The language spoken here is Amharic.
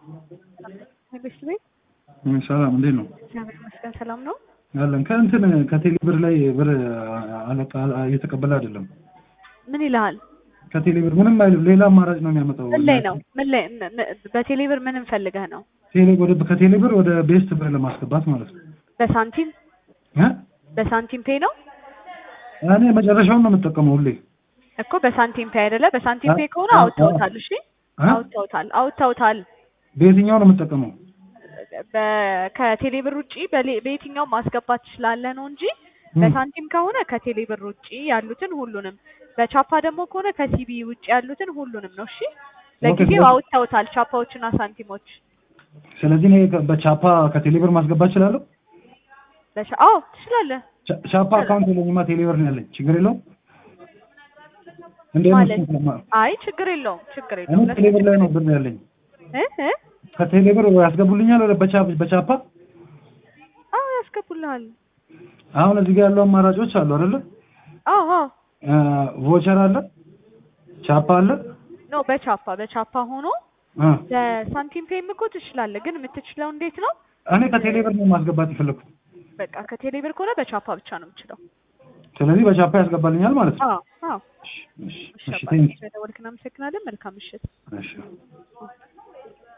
ንግስት ቤት ሰላም እንዴት ነው እግዚአብሔር ይመስገን ሰላም ነው። ያለን? ከእንትን ከቴሌ ብር ላይ ብር አለቃ እየተቀበለ አይደለም። ምን ይልሃል? ከቴሌ ብር ምንም አይልም። ሌላ አማራጭ ነው የሚያመጣው። ምን ላይ ነው? ምን ላይ ን- ን- በቴሌ ብር ምንም ፈልገህ ነው? ቴሌ ወደ ከቴሌ ብር ወደ ቤስት ብር ለማስገባት ማለት ነው በሳንቲም እ በሳንቲም ፔ ነው እኔ መጨረሻውን ነው የምጠቀመው ሁሌ እኮ በሳንቲም ፔ አይደለ? በሳንቲም ፔ ከሆነ አ- አ- አውጥተውታል። እሺ እ? አውጥተውታል፣ አውጥተውታል። በየትኛው ነው የምጠቀመው? በ- ከቴሌ ብር ውጪ በሌ- በየትኛው ማስገባት ትችላለህ ነው እንጂ እ። በሳንቲም ከሆነ ከቴሌ ብር ውጪ ያሉትን ሁሉንም፣ በቻፓ ደግሞ ከሆነ ከሲቢ ውጪ ያሉትን ሁሉንም ነው። እሺ ለጊዜው ስለዚህ- አውጥተውታል ቻፓዎችና ሳንቲሞች። ስለዚህ እኔ ከ- በቻፓ ከቴሌ ብር ማስገባት እችላለሁ? በቻ አዎ ትችላለህ ቻ- ቻፓ አካውንት የለኝማ ቴሌ ብር ነው ያለኝ። ችግር የለውም እንዴት ነው ማለት እሱን ስለማ- አይ ችግር የለውም ችግር እኔ የለውም። ቴሌ ብር ላይ ነው ብር ያለኝ። እ እ ከቴሌ ብር ያስገቡልኛል ወደ በቻ- በቻፓ አዎ ያስገቡልሃል። አሁን እዚህ ጋር ያሉ አማራጮች አሉ አይደለ? አዎ አዎ ቮቸር አለ፣ ቻፓ አለ። ኖ በቻፓ በቻፓ ሆኖ እ። በሳንቲም ፔም እኮ ትችላለህ። ግን የምትችለው እንዴት ነው? እኔ ከቴሌ ብር ነው ማስገባት የፈለኩት። በቃ ከቴሌ ብር ከሆነ በቻፓ ብቻ ነው የምችለው። ስለዚህ በቻፓ ያስገባልኛል ማለት ነው። አዎ አዎ እሺ፣ እሺ፣ እሺ እሺ፣ አባቴ፣ ቴንክ ዩ። ስለደወልክ እናመሰግናለን። መልካም ምሽት። እሺ